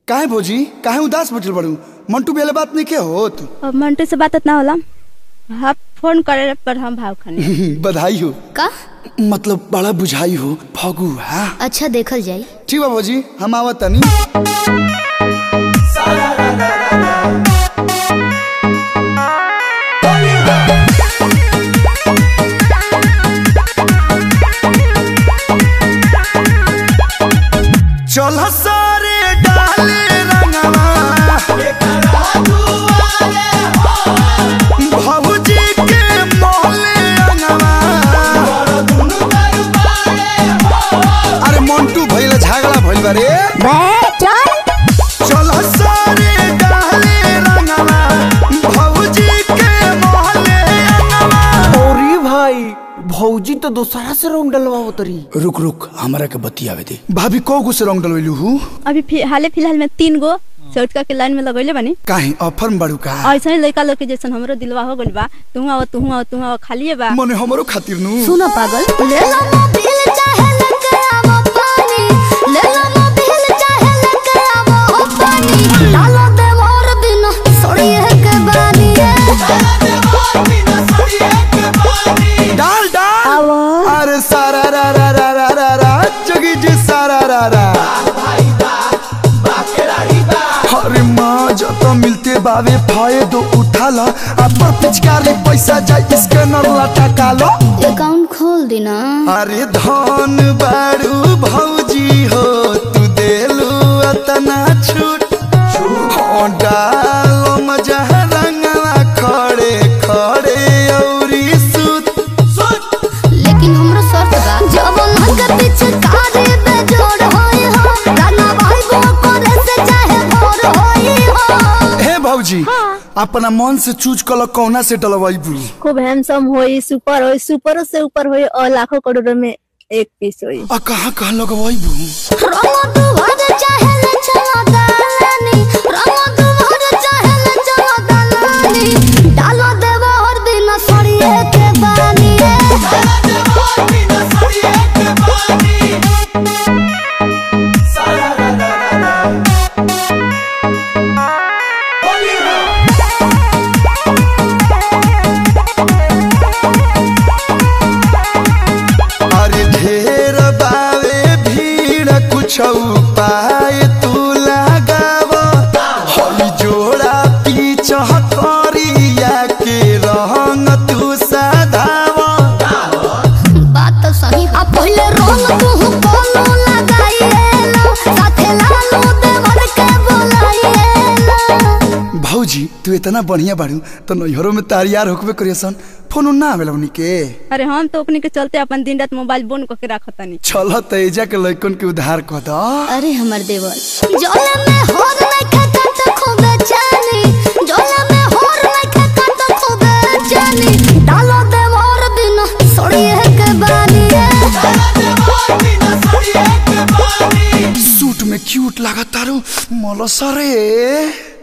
काहे भौजी काहे उदास बैठल बड़ू मंटू बेले बात नहीं के होत अब मंटू से बात ना होला हाँ फोन करे पर हम भाव खाने बधाई हो का मतलब बड़ा बुझाई हो फगू हाँ अच्छा देखल जाई ठीक बा भौजी हम आवत तनी चल सारे डाले रंगवा भौजी के मोहले रंगवा अरे मंटू भइल झगड़ा भइल बा रे चल सारे डाले रंगवा भौजी के मोहले रंगवा अरे भाई भौजी तो दोसरा से रंग डलवाओ तरी रुक रुक हमरा के बतियावे दे भाभी को गो से रंग डलवेलू हूँ अभी फि- हाले फिलहाल में तीन गो चौटका के लाइन में लगैले बानी काहे ऑफर में बड़ू का ऐसा ही लड़का लोग के जैसन हमरो दिलवा हो गइल बा तू आओ तू आओ तू आओ खालिए बा मने हमरो खातिर नु सुनो पागल ले लो मोबिल चाहे लेके आवो पानी ले लो मोबिल चाहे लेके आवो पानी डालो दे मोर बिना सड़िए के बानी डाल डाल अरे सारा रा रा रा रा रा रा जगी जी सारा रा रा अरे माँ जब मिलते बावे फायदो उठा ला अपन पिचकारी पैसा जाए इसके नरला टका लो अकाउंट खोल दी ना अरे धन बारू भौजी हो तू देलू अतना छूट हो डालो मजा रंगला खड़े खड़े औरी सूत लेकिन हमरो शर्त बा जब नंग पीछे कारे बेजोड़ होई हो गाना भाई गो करे से चाहे भोर होई हो हे भौजी अपना मन से चूज कल कौना से डलवाइबू खूब हैंडसम होई सुपर होई सुपरों से ऊपर होई और लाखों करोड़ों में एक पीस होई आ कहाँ कहाँ लगवाइबू रंगो दुहर चाहे ले चला दालानी रंगो दुहर चाहे ले चला दालानी डालो देवा और बिना सड़िए के बानी अरे ढेर बावे भीड़ कुछ पाए तू लगाव हई जोड़ा पीछ करिया के रंग तू सधाव बात तो सही आ पहले रंग तू कोनो लगाइए लो साथे लालू देवर के बोलाइए लो भौजी तू इतना बढ़िया बाड़ू तो नैहरों में तारियार होकबे करियसन फोन ना आवेला उनी के अरे हम तो अपने के चलते अपन दिन रात मोबाइल बंद करके रखतानी चल तेजा के लइकन के उधार कह द अरे हमर देवर जोला में होर नहीं खाता तो खूबे जानी जोला में होर नहीं खाता तो खूबे जानी डालो देवर बिना सड़िए के बानी सूट में क्यूट लागतारू मलसरे